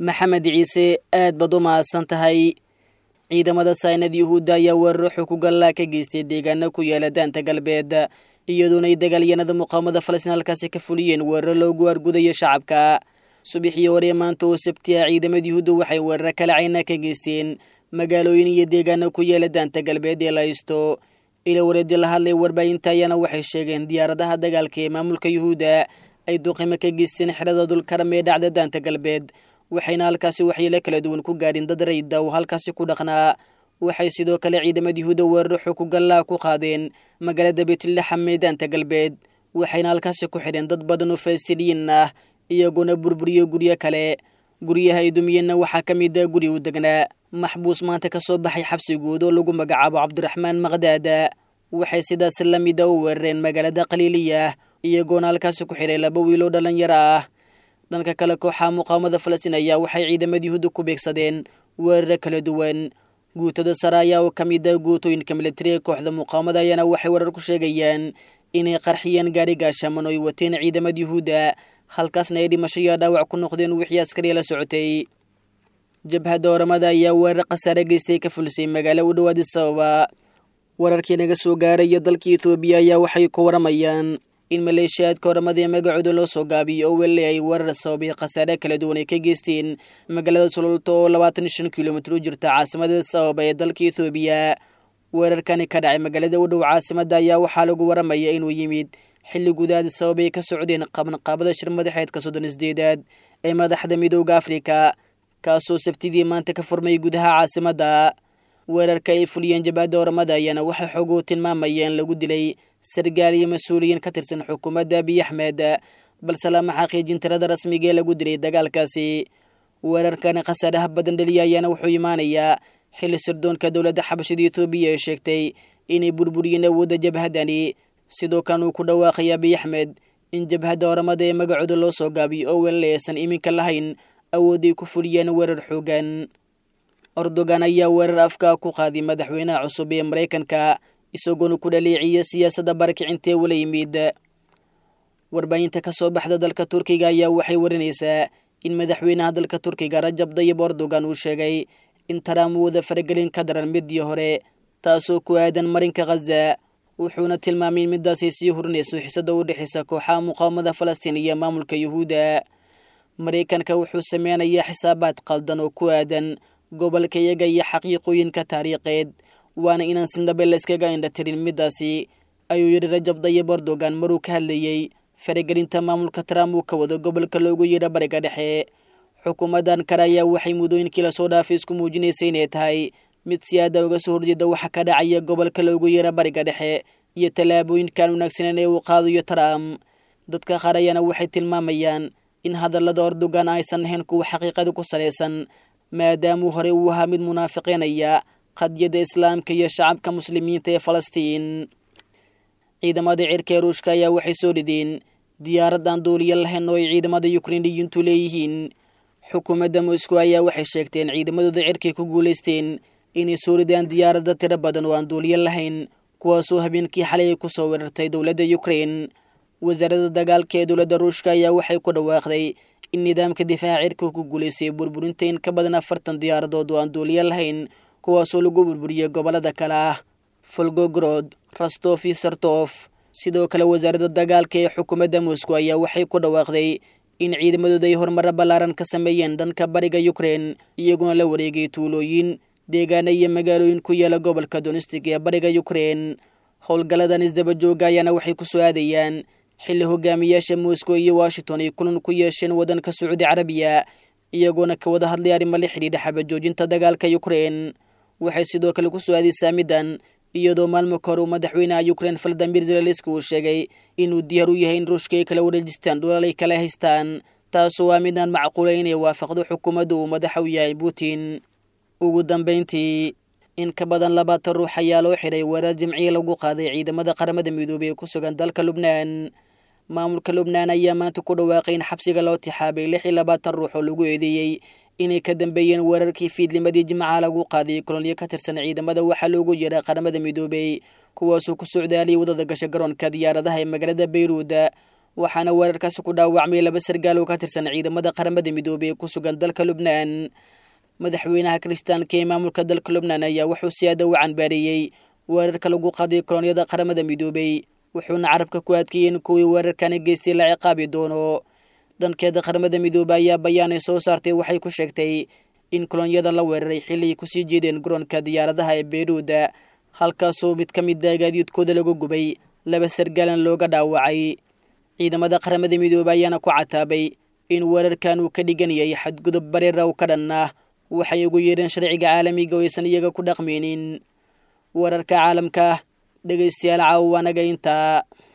maxamed ciise aad baad u mahadsan tahay ciidamada saynad yuhuudda ayaa weeraro xukugallaa ka geystay deegaano ku yaala daanta galbeed iyadoona ay dagaalyanada muqaamada falastiin halkaasi ka fuliyeen weeraro loogu argudayo shacabka subaxii hore maanta oo sabti ah ciidamada yuhuudda waxay weeraro kala cayna ka geysteen magaalooyin iyo deegaano ku yaala daanta galbeed ee la haysto ila wareedi la hadlay warbaahinta ayaana waxay sheegeen diyaaradaha dagaalka ee maamulka yuhuudda ay duqimo ka geysteen xerada dulkaram ee dhacda daanta galbeed waxayna halkaasi waxyeelo kala duwan ku gaadhin dad rayda oo halkaasi ku dhaqnaa waxay sidoo kale ciidamada yuhuudda weeraro xukugallaa ku qaadeen magaalada baytulaxam ee daanta galbeed waxayna halkaasi ku xidheen dad badan oo falasitiiniyiin ah iyagoona burburiyo guryo kale guryaha ay dumiyeenna waxaa ka mid a guri u degnaa maxbuus maanta ka soo baxay xabsigood oo lagu magacaabo cabdiraxmaan maqdaada waxay sidaas la mida u weerareen magaalada qaliiliya iyagoona halkaasi ku xidhay laba wiiloo dhallinyaro ah dhanka kale kooxaha muqaamada falastiin ayaa waxay ciidamada yuhuudda ku beegsadeen weeraro kala duwan guutada sare ayaa oo ka mid a guutooyinka militariga kooxda muqaamada ayaana waxay weerar ku sheegayaan inay qarxiyeen gaari gaashaman oo ay wateen ciidamada yuhuudda halkaasna ay dhimasho iyo dhaawac ku noqdeen wixii askariya la socotay jabhadda oramada ayaa weerar khasaare geystay ka fulisay magaalo u dhowaadi sababa wararkii naga soo gaaraya dalka etoobiya ayaa waxay ku waramayaan in maleeshiyaadka oramada ee magacooda loo soo gaabiyo oo weli ay weerar sababay khasaare kala duwan ay ka geysteen magaalada sululta oo labaatan iyo shan kilomitir u jirta caasimada sababa ee dalka etoobiya weerarkani ka dhacay magaalada u dhow caasimadda ayaa waxaa lagu waramaya inuu yimid xilli gudaadi sababay ka socdeen qabanqaabada shir madaxeedka soddon isdeedaad ee madaxda midooda afrika kaasoo sabtidii maanta ka furmay gudaha caasimadda weerarka ay fuliyeen jabhadda oramada ayaana waxay xoogu tilmaamayeen lagu dilay sargaal iyo mas-uuliyiin ka tirsan xukuumadda abiy axmed balse lama xaqiijin tirada rasmiga ee lagu dilay dagaalkaasi weerarkani khasaaraha badan dheliya ayaana wuxuu imaanayaa xilli sirdoonka dowladda xabashada etoobiya ee sheegtay inay burburiyeen awoodda jabhaddani sidoo kan uu ku dhawaaqay abiy axmed in jabhadda oramada ee magacooda loo soo gaabiyo oo weli aysan iminka lahayn awoodday ku fuliyeen weerar xoogan ordogan ayaa weerar afka ku qaaday madaxweynaha cusub ee maraykanka isagoona ku dhaleeciya siyaasadda barakicintee wala yimid warbaahinta ka soo baxda dalka turkiga ayaa waxay warinaysaa in madaxweynaha dalka turkiga rajab dayib ordogan uu sheegay in taraam uu wada faragelin ka daran midii hore taasoo ku aadan marinka khaza wuxuuna tilmaamay in midaasay sii hurinayso xisada u dhexaysa kooxaha muqaawamada falastiin iyo maamulka yuhuudda maraykanka wuxuu sameynayaa xisaabaad qaldan oo ku aadan gobolka iyaga iyo xaqiiqooyinka taariikheed waana inaan sindhabe la iskaga indhatirin midaasi ayuu yidhi rajab dayib erdogan maruu ka hadlayey faragelinta maamulka trump uu ka wado gobolka loogu yeedha bariga dhexe xukuumaddan kale ayaa waxay muddooyinkii lasoo dhaafay isku muujinaysay inay tahay mid siyaada uga soo horjeeda waxa ka dhacaya gobolka loogu yeedha bariga dhexe iyo tallaabooyinkan wanaagsaneyn ee uu qaadayo trump dadka qaar ayaana waxay tilmaamayaan in hadallada erdogan aysan ahayn kuwa xaqiiqada ku salaysan maadaamuu horey uu ahaa mid munaafiqeynaya qadiyadda islaamka iyo shacabka muslimiinta ee falastiin ciidamada cirka ee ruushka ayaa waxay soo dhideen diyaarad aan duuliyo lahayn oo ay ciidamada yukrainiyiintu leeyihiin xukuumadda moscow ayaa waxay sheegteen ciidamadooda cirkay ku guulaysteen inay soo ridaan diyaaradda tiro badan oo aan duuliyo lahayn kuwaasoo habeenkii xalay ay ku soo weerartay dowladda yukrain wasaaradda dagaalka ee dowladda ruushka ayaa waxay ku dhawaaqday in nidaamka difaaca cirka ku guulaystay burburinta in ka badan afartan diyaaradood oo aan duuliyo lahayn kuwaasoo lagu burburiyey gobollada kale ah folgogrod rastof iyo sartof sidoo kale wasaaradda dagaalka ee xukuumadda moscow ayaa waxay ku dhawaaqday in ciidamadooda ay horumaro ballaaran ka sameeyeen dhanka bariga yukrain iyaguna la wareegay tuulooyin deegaana iyo magaalooyin ku yaala gobolka donistig ee bariga yukrain howlgalladan isdaba jooga ayaana waxay ku soo aadayaan xilli hogaamiyaasha moscow iyo washington ay kulan ku yeesheen waddanka sacuudi carabiya iyagoona ka wada hadlay arrimo la xidhiidha xabajoojinta dagaalka yukrain waxay sidoo kale ku soo aadaysaa middan iyadoo maalmo ka hor uu madaxweynaha yukrain valadimir zelenski uu sheegay inuu diyaar u yahay in ruushka ay kala wareejistaan dhulal ay kala haystaan taasoo waa midaan macquulay inay waafaqdo xukuumadda uu madaxa u yahay putin ugu dambayntii in ka badan labaatan ruux ayaa loo xidhay weerar jimciye lagu qaaday ciidamada qaramada midoobey ee ku sugan dalka lubnaan maamulka lubnaan ayaa maanta ku dhawaaqay in xabsiga loo tixaabay lix iyo labaatan ruux oo lagu eedeeyey inay ka dambeeyeen weerarkii fiidlimadii jimcaha lagu qaaday kolonyo ka tirsan ciidamada waxaa loogu yeedha qaramada midoobey kuwaasoo ku socdaaliyay wadada gasha garoonka diyaaradaha ee magaalada bayruud waxaana weerarkaasi ku dhaawacmay laba sargaal oo ka tirsan ciidamada qaramada midoobey ee ku sugan dalka lubnaan madaxweynaha kiristaanka ee maamulka dalka lubnaan ayaa wuxuu si aada u canbaareeyey weerarka lagu qaaday kolonyada qaramada midoobey wuxuuna carabka ku adkeeyey in kuwii weerarkani geystay la ciqaabi doono dhankeeda qaramada midoobey ayaa bayaanay soo saartay waxay ku sheegtay in kolonyada la weeraray xilli ay kusii jeedeen garoonka diyaaradaha ee beyruuda halkaasoo mid ka mida gaadiidkooda lagu gubay laba sargaalan looga dhaawacay ciidamada qaramada midoobey ayaana ku cataabay in weerarkan uu ka dhigan yahay xadgudub bareera u ka dhan ah waxay ugu yeedheen sharciga caalamiga oo aysan iyaga ku dhaqmaynin wararka caalamka dhegaystayaal caawa anaga intaa